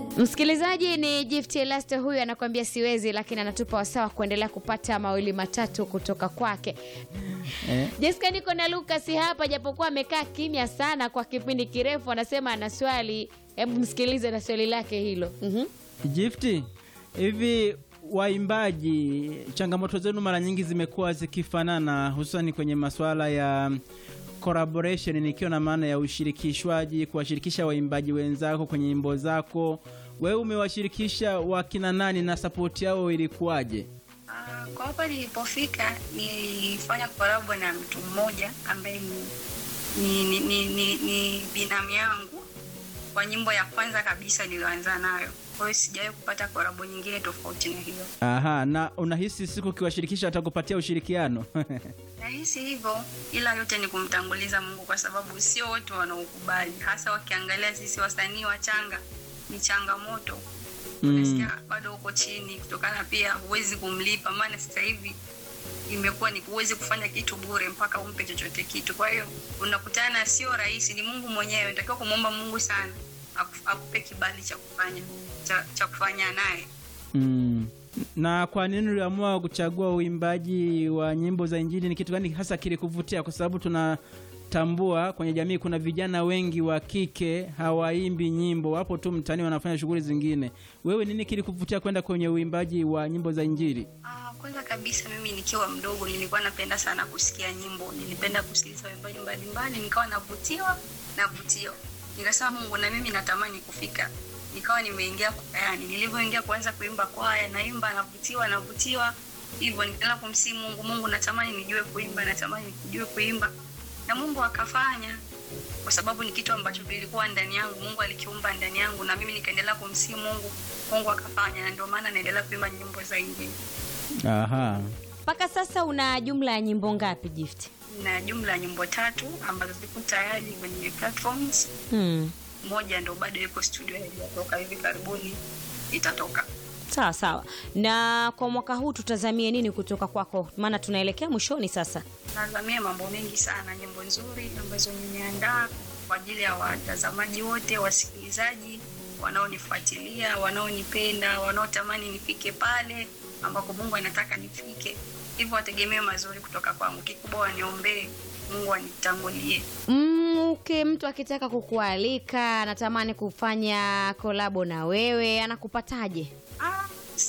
Msikilizaji ni Gift Elaste huyu anakuambia siwezi, lakini anatupa wasawa kuendelea kupata mawili matatu kutoka kwake. Eh, Jessica, niko na Lucas hapa, japokuwa amekaa kimya sana kwa kipindi kirefu, anasema ana swali. Hebu msikilize na swali lake hilo. Mhm. Gifti, hivi waimbaji, changamoto zenu mara nyingi zimekuwa zikifanana, hususani kwenye masuala ya collaboration, nikiwa na maana ya ushirikishwaji, kuwashirikisha waimbaji wenzako kwenye nyimbo zako. Wewe umewashirikisha wakina nani na sapoti yao ilikuwaje? Ah, kwa hapa nilipofika nilifanya kolabo na mtu mmoja ambaye ni, ni, ni, ni, ni, ni binamu yangu kwa nyimbo ya kwanza kabisa niliyoanza nayo. Kwa hiyo sijawahi kupata kolabo nyingine tofauti na hiyo. Aha, na unahisi siku ukiwashirikisha watakupatia ushirikiano? Nahisi hivyo, ila yote ni kumtanguliza Mungu, kwa sababu sio wote wanaokubali, hasa wakiangalia sisi wasanii wachanga ni changamoto Mm. unasikia bado uko chini, kutokana pia huwezi kumlipa, maana sasa hivi imekuwa ni huwezi kufanya kitu bure mpaka umpe chochote kitu. Kwa hiyo unakutana, sio rahisi, ni Mungu mwenyewe. Unatakiwa kumwomba Mungu sana aku- akupe kibali cha kufanya cha, cha kufanya naye. Mm. Na kwa nini uliamua kuchagua uimbaji wa nyimbo za Injili? Ni kitu gani hasa kilikuvutia? Kwa sababu tunatambua kwenye jamii kuna vijana wengi wa kike hawaimbi nyimbo, wapo tu mtaani wanafanya shughuli zingine. Wewe nini kilikuvutia kwenda kwenye uimbaji wa nyimbo za Injili? Ah, kwanza kabisa mimi nikiwa mdogo nilikuwa napenda sana kusikia nyimbo, nilipenda kusikiliza waimbaji mbalimbali, nikawa navutiwa navutiwa, nikasema Mungu, na mimi natamani kufika. Nikawa nimeingia kwayani, nilivyoingia kuanza kuimba kwaya, naimba navutiwa, navutiwa hivyo, nikaanza kumsihi Mungu, Mungu, natamani nijue kuimba, natamani nijue kuimba, na Mungu akafanya kwa sababu ni kitu ambacho kilikuwa ndani yangu, Mungu alikiumba ndani yangu, na mimi nikaendelea kumsihi Mungu, Mungu akafanya, na ndio maana naendelea kuimba nyimbo za Injili. Aha. Mpaka sasa una jumla ya nyimbo ngapi Gift? na jumla ya nyimbo tatu ambazo ziko tayari kwenye platforms. Hmm. Moja ndo bado iko studio, haijatoka, hivi karibuni itatoka. Sawa sawa. Na kwa mwaka huu tutazamie nini kutoka kwako? Maana tunaelekea mwishoni sasa. Nazamia mambo mengi sana, nyimbo nzuri ambazo nimeandaa kwa ajili ya watazamaji wote, wasikilizaji wanaonifuatilia, wanaonipenda, wanaotamani nifike pale ambako Mungu anataka nifike. Hivyo wategemee mazuri kutoka kwangu. Kikubwa waniombee, Mungu anitangulie. Mm, okay, mtu akitaka kukualika anatamani kufanya kolabo na wewe anakupataje? Ah,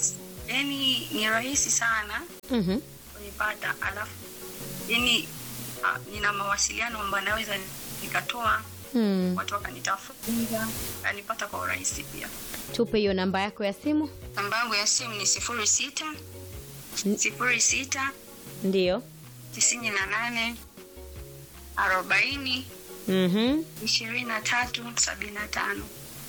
yani ni rahisi sana Mhm. kunipata alafu yani ah, nina mawasiliano ambayo naweza nikatoa Hmm. watu wakanitafuta kanipata kwa urahisi pia Tupe hiyo namba yako ya simu. namba yangu ya simu ni sifuri sita sifuri sita Ndio. tisini na nane arobaini Mhm. ishirini na tatu sabini na tano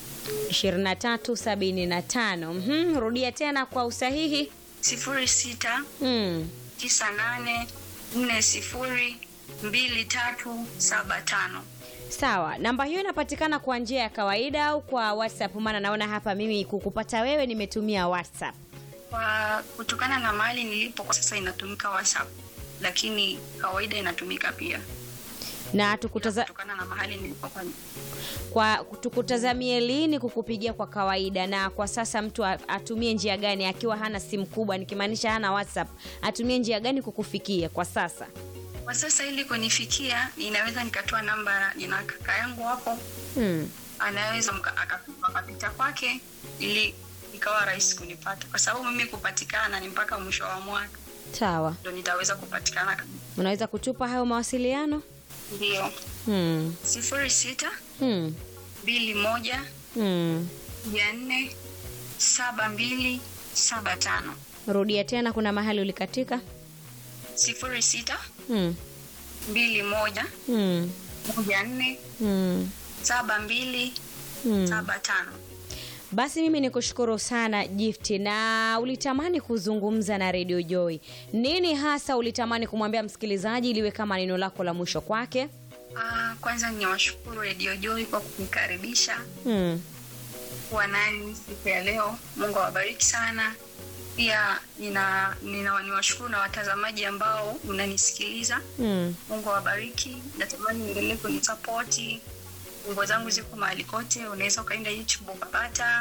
2375. Mhm. Rudia tena kwa usahihi. sifuri sita Mm. tisa nane nne sifuri mbili tatu saba tano Sawa, namba hiyo inapatikana kwa njia ya kawaida au kwa WhatsApp? Maana naona hapa mimi kukupata wewe nimetumia WhatsApp. kwa kutokana na mahali nilipo kwa sasa inatumika WhatsApp, lakini kawaida inatumika pia Na tukutaza, kutokana na mahali nilipo kwa kwa tukutazamie lini kukupigia kwa kawaida, na kwa sasa mtu a- atumie njia gani akiwa hana simu kubwa, nikimaanisha hana WhatsApp, atumie njia gani kukufikia kwa sasa? kwa sasa ili kunifikia, inaweza nikatoa namba ina kaka yangu hapo, Hmm. anaweza mka- aka- akapita kwake ili ikawa rahisi kunipata, kwa sababu mimi kupatikana ni mpaka mwisho wa mwaka Sawa, ndo nitaweza kupatikana kabisa. unaweza kutupa hayo mawasiliano? Ndio Hmm. sifuri sita Hmm. mbili moja Hmm. mia nne saba mbili saba tano Rudia tena, kuna mahali ulikatika. sifuri sita Hmm. mbili moja Hmm. moja nne Hmm. saba mbili Hmm. saba tano. Basi mimi nikushukuru sana Gift, na ulitamani kuzungumza na Radio Joy. Nini hasa ulitamani kumwambia msikilizaji liwe kama neno lako la mwisho kwake? Ah, kwanza ni washukuru Radio Joy kwa kunikaribisha Hmm. kuwa nani siku ya leo. Mungu awabariki sana. Pia nina, nina niwashukuru na watazamaji ambao mnanisikiliza. Hmm. Mungu awabariki. Natamani niendelee kunisapoti. Nyimbo zangu ziko mahali kote, unaweza ukaenda YouTube ukapata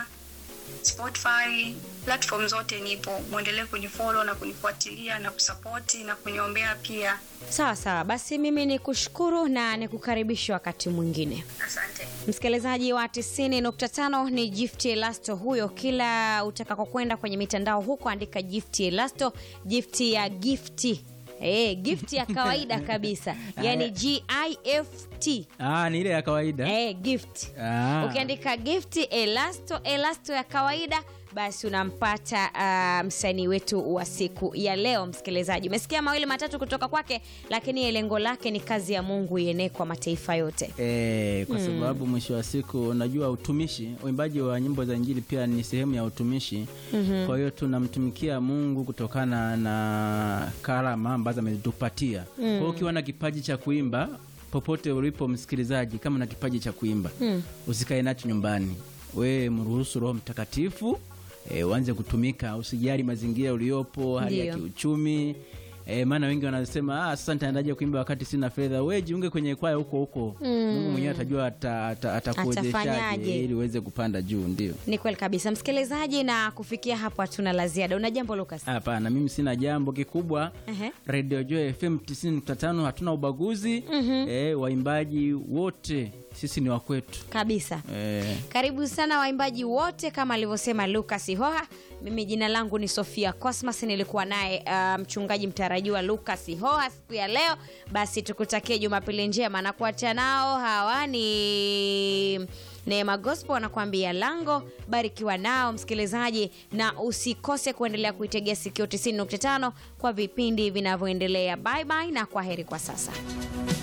Spotify, platform zote nipo. Mwendelee kunifollow na kunifuatilia na kusapoti na kuniombea pia. Sawa sawa, basi mimi ni kushukuru na nikukaribisha wakati mwingine. Asante. Msikilizaji wa 90.5 ni Gift Elasto huyo. Kila utakako kwenda kwenye mitandao huko, andika Gift Elasto, gift ya gifti Eh, gift ya kawaida kabisa yani G I F T Ah, ni ile ya kawaida eh, gift Ah. ukiandika gift elasto elasto ya kawaida basi unampata uh, msanii wetu wa siku ya leo msikilizaji umesikia mawili matatu kutoka kwake lakini lengo lake ni kazi ya mungu ienee kwa mataifa yote E, kwa sababu mwisho wa siku unajua utumishi uimbaji wa nyimbo za injili pia ni sehemu ya utumishi mm-hmm. kwa hiyo tunamtumikia mungu kutokana na karama ambazo ametupatia mm. kwa hiyo ukiwa na kipaji cha kuimba popote ulipo msikilizaji kama na kipaji cha kuimba mm. usikae nacho nyumbani we mruhusu roho mtakatifu e, uanze kutumika usijali mazingira uliopo hali ya Ndiyo. kiuchumi E, maana wengi wanasema ah, sasa nitaendaje kuimba wakati sina fedha we jiunge kwenye kwaya huko huko mungu mwenyewe atajua ata- ata- atakuwezeshaje Atafanyaje. ili uweze kupanda juu ndio ni kweli kabisa msikilizaji na kufikia hapo hatuna la ziada una jambo lukas hapana mimi sina jambo kikubwa Ehe. radio joy fm 95 hatuna ubaguzi e, waimbaji wote sisi ni wakwetu kabisa e, karibu sana waimbaji wote kama alivyosema lukas hoha mimi jina langu ni sofia cosmas nilikuwa naye uh, mchungaji mtarajiwa lukas hoha siku ya leo basi tukutakie jumapili njema na kuacha nao hawa ni neema gospel wanakuambia lango barikiwa nao msikilizaji na usikose kuendelea kuitegea sikio 95 kwa vipindi vinavyoendelea bye bye na kwa heri kwa sasa